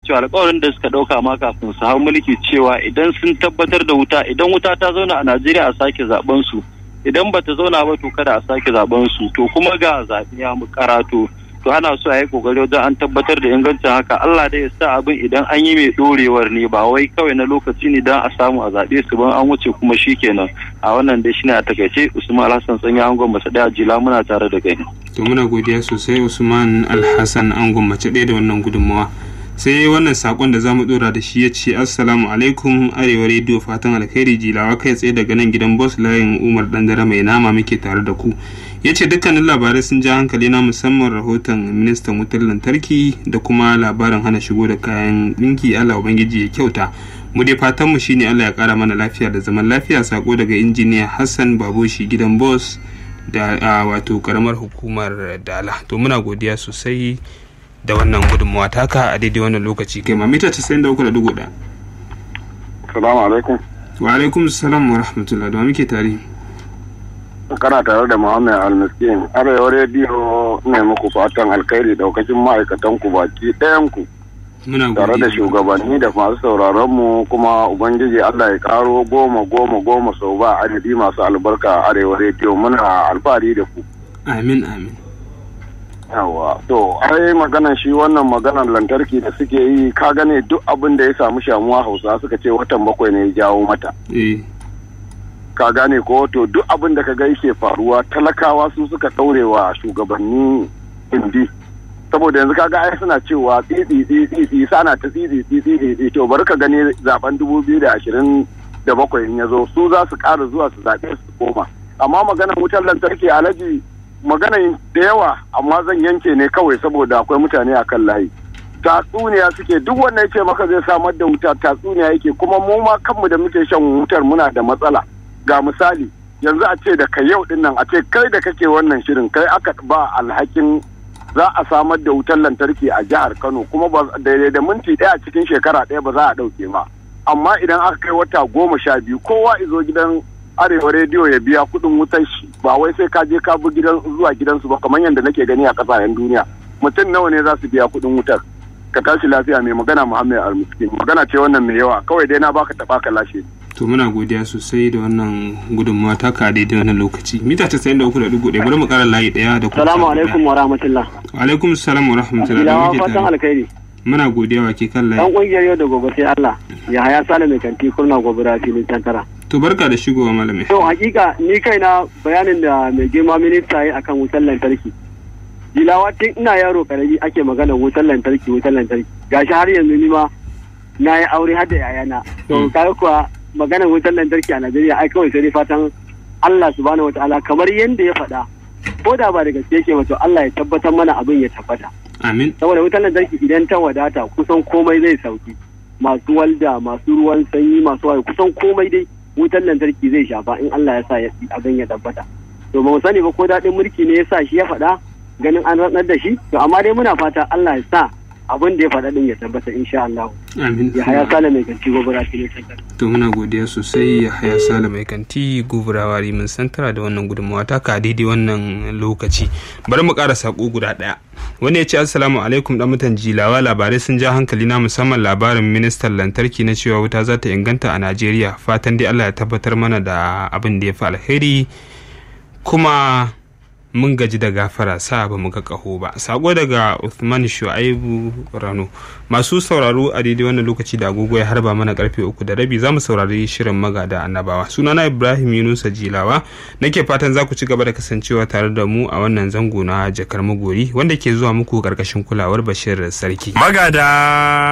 cewa alƙawarin da suka ɗauka ma kafin su hau mulki cewa idan sun tabbatar da wuta idan wuta ta zauna a Najeriya a sake zaben su idan ba ta zauna ba to kada a sake zaben su to kuma ga zaɓe ya mu karatu to ana so a yi kokari wajen an tabbatar da ingancin haka Allah dai ya sa abin idan an yi mai dorewar ne ba wai kawai na lokaci ne dan a samu a zaɓe su ban an wuce kuma shikenan a wannan dai shine a takaice Usman Alhassan Sanya Angon Mace Daya Jila muna tare da kai to muna godiya sosai Usman Alhassan Angon Mace Daya da wannan gudunmawa sai wannan sakon da zamu dora da shi ya ce assalamu alaikum arewa rediyo fatan alkhairi jilawa kai tsaye daga nan gidan boss layin umar dandare mai nama muke tare da ku ya ce dukkanin labarai sun ja hankali na musamman rahoton ministan wutar lantarki da kuma labarin hana shigo da kayan ɗinki allah ubangiji ya kyauta mu dai fatanmu shine allah ya kara mana lafiya da zaman lafiya sako daga injiniya hassan baboshi gidan boss da wato karamar hukumar dala to muna godiya sosai da wannan gudunmawa taka a daidai wannan lokaci kai ma mita 93.1 salamu alaikum wa alaikum salam wa rahmatullah da muke tare kana tare da muhammad almiskin arewa rediyo ne muku fatan alkhairi daukacin ma'aikatan ku baki ɗayan ku tare da shugabanni da masu sauraron mu kuma ubangiji allah ya karo goma goma goma sau ba adadi masu albarka a arewa rediyo muna alfahari da ku amin amin yawa to ai maganan shi wannan maganan lantarki da suke yi ka gane duk abin da ya samu shamuwa hausa suka ce watan bakwai ne ya jawo mata ka gane ko to duk abin da ka ga yake faruwa talakawa su suka ɗaurewa shugabanni indi saboda yanzu kaga ai suna cewa tsitsi tsitsi sana ta tsitsi tsitsi tsitsi to bari ka gani zaben dubu biyu da ashirin da bakwai in ya zo su za su ƙara zuwa su zaɓe su koma amma maganar wutar lantarki alhaji magana da yawa amma zan yanke ne kawai saboda akwai mutane a kan layi tatsuniya suke duk wanda ya ce maka zai samar da wuta tatsuniya yake kuma mu ma kanmu da muke shan wutar muna da matsala ga misali yanzu a ce da ka yau din nan a ce kai da kake wannan shirin kai aka ba alhakin za a samar da wutar lantarki a jihar Kano kuma ba daidai da minti ɗaya cikin shekara ɗaya ba za a ɗauke ba amma idan aka kai wata goma sha biyu kowa izo gidan arewa rediyo ya biya kuɗin wutar shi ba wai sai ka je ka bi gidan zuwa gidansu ba kamar yadda nake gani a ƙasashen duniya mutum nawa ne za su biya kuɗin wutar ka tashi lafiya mai magana muhammed almiskin magana ce wannan mai yawa kawai dai na baka taɓa ka lashe to muna godiya sosai da wannan gudunmawa ta ka daidai wannan lokaci mita casa'in da uku da dugu ɗaya bari mu ƙara layi ɗaya da kuma salamu alaikum wa rahmatullah wa alaikum salam wa rahmatullah da muke fatan alkhairi muna godiya wa ke kan layi dan kungiyar yau da gobe sai Allah ya haya sale mai kanti kurna gobira filin tantara to barka da shigowa malamai to hakika ni kaina bayanin da mai girma minista yi akan wutar lantarki jilawa tun ina yaro karami ake magana wutar lantarki wutar lantarki gashi har yanzu ni ma na yi aure har da yayana to kaga kuwa maganar wutar lantarki a Najeriya ai kawai sai fatan Allah subhanahu wataala kamar yadda ya faɗa ko da ba da gaske yake ba to Allah ya tabbatar mana abin ya tabbata amin saboda wutar lantarki idan ta wadata kusan komai zai sauki masu walda masu ruwan sanyi masu waye kusan komai dai wutar lantarki zai shafa in Allah ya sa abin ya tabbata to ba mu sani ba ko daɗin mulki ne ya sa shi ya faɗa ganin an ranar da shi to amma dai muna fata Allah ya sa abin da ya faɗa din ya tabbata insha Allah amin ya haya sale mai kanti gobara shi ne to muna godiya sosai ya haya sale mai kanti gobara mun santara da wannan gudunmawa ta ka daidai wannan lokaci bari mu ƙara sako guda ɗaya wani ya ce assalamu alaikum dan mutan jilawa labarai sun ja hankali na musamman labarin ministan lantarki na cewa wuta za ta inganta a najeriya fatan dai allah ya tabbatar mana da abin da ya fi alheri kuma mun gaji da gafara sa ba mu ga ƙaho ba sako daga Uthman Shu'aibu Rano masu sauraro a daidai wannan lokaci da agogo ya harba mana karfe uku da rabi za mu saurari shirin magada annabawa sunana Ibrahim Yunusa Jilawa nake fatan za ku ci gaba da kasancewa tare da mu a wannan zango na jakar magori wanda ke zuwa muku karkashin kulawar Bashir Sarki magada